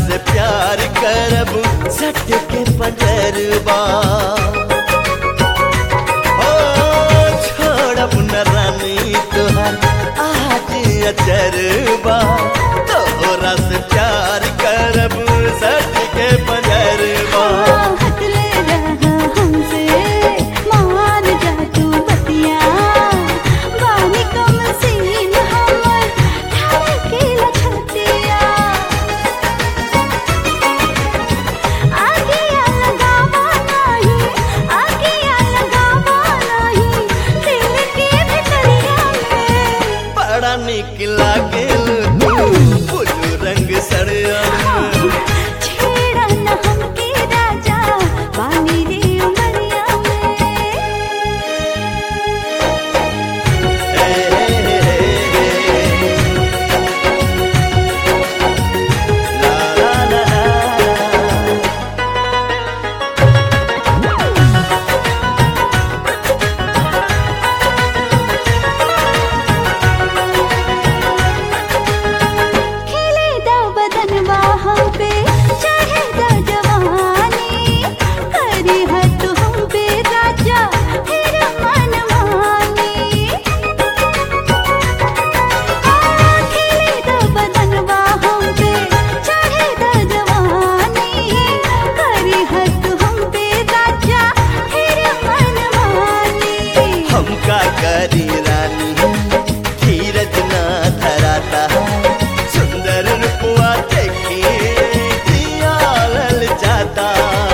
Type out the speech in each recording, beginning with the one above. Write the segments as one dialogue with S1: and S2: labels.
S1: से प्यार करब सट के पटरबा ओ छोड़ब न रानी तोहर आज अचरबा तोहरा से प्यार करब सट के पटरबा
S2: हटले रहा हमसे मान जा तू बतिया बानी कम सीन हमर धड़के लछतिया आगे लगावा नहीं आगे लगावा नहीं दिल के भितरिया में
S1: बड़ा निक लागेल तू बुलू रंग सड़िया
S2: छेड़ा न हमके राजा बानी रे उमरिया में खेले दा बदन हम पे चढ़े दा जवानी करी हद हम पे राजा फिर मन मानी खेले दा बदन हम पे चढ़े दा जवानी करी हद हम पे राजा फिर मन मानी
S1: हमका करी रानी धीरज ना धराता सुंदर रूपवा देखी दिया लल जाता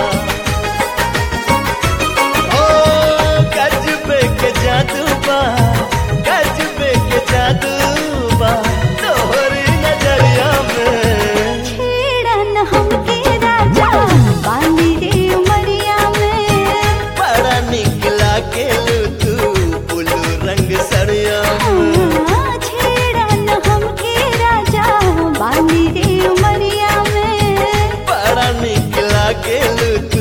S1: ओ गजबे के जादू बा गजबे के जादू बा तोहरी नजरिया में
S2: छेड़ा न हमके राजा बानी रे उमरिया में
S1: बड़ा निक लागेल तू बुलू रंग सड़िया
S2: हाँ, छेड़ा न हमके राजा बानी रे उमरिया में
S1: बड़ा निक लागेल